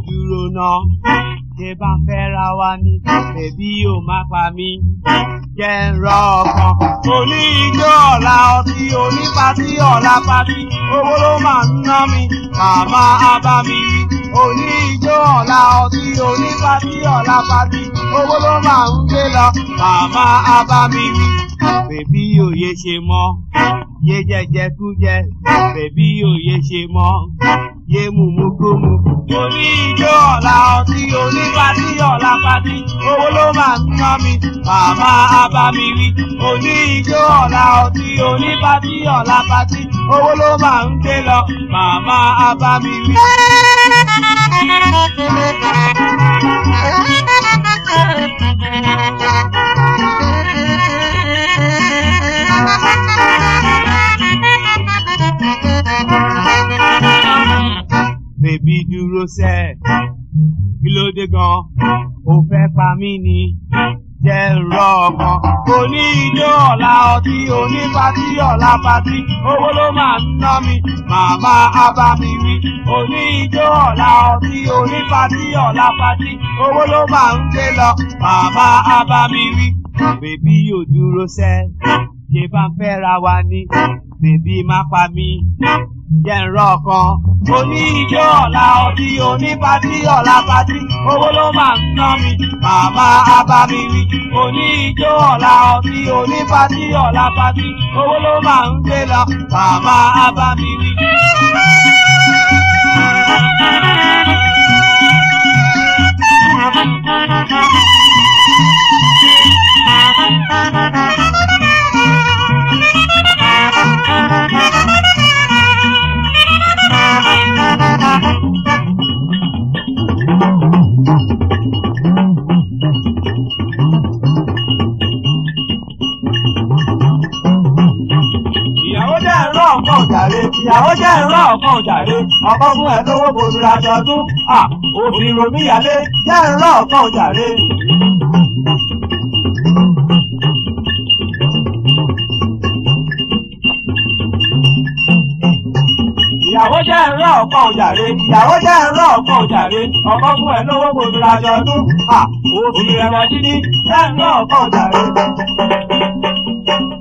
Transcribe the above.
dúró náà ṣé bá fẹ́ ra wa ni bèbí ò má pa mí jẹ́ ń rọ ọkàn oní ijó ọ̀la ọtí onípatí ọ̀la patí owó ló máa ń ná mi màmá abá mi rí oní ijó ọ̀la ọtí onípatí ọ̀la patí owó ló máa ń gbé lọ màmá abá mi rí bèbí òye ṣe mọ́ yé jẹjẹ kú jẹ bèbí òye ṣe mọ́ yé mumukumu. oní ijó ọ̀la ọtí onípatí ọ̀la patí owó ló máa ń ná mi màmá abá mi rí oní ijó ọ̀la ọtí onípatí ọ̀la patí owó ló máa ń gbé lọ màmá abá mi rí. bèbí dúró sẹ́ kí ló dé gan ó fẹ́ pa mí ni jẹ́ ń rọ ọkàn oní ijó ọ̀la ọtí onípatí ọ̀la patí owó ló máa ń ná mi màmá abá mi wí oní ijó ọ̀la ọtí onípatí ọ̀la patí owó ló máa ń gbé lọ màmá abá mi wí bèbí ò dúró sẹ́ ṣe bá ń fẹ́ ra wa ni bèbí má pa mí jẹ́ ń rọ ọkàn oní ijó ọ̀la ọtí onípatí ọ̀la patí owó ló máa ń ná mi màmá abá mi wí oní ijó ọ̀la ọtí onípatí ọ̀la patí owó ló máa ń gbé lọ màmá abá mi wí. ìyàwó jẹ́ ẹ̀rọ ọ̀kan òjàre ìyàwó jẹ́ ẹ̀rọ ọ̀kan òjàre ọkọ fún ẹ lówó bòdúrà àjọ̀dún à òfin romíyalé jẹ́ ẹ̀rọ ọ̀kan òjàre. ìyàwó jẹ́ ẹ̀rọ ọ̀kan òjàre ìyàwó jẹ́ ẹ̀rọ ọ̀kan òjàre ọkọ fún ẹ lówó bòdúrà àjọ̀dún à òfin ẹ̀rọ dídí jẹ́ ẹ̀rọ ọ̀kan òjàre.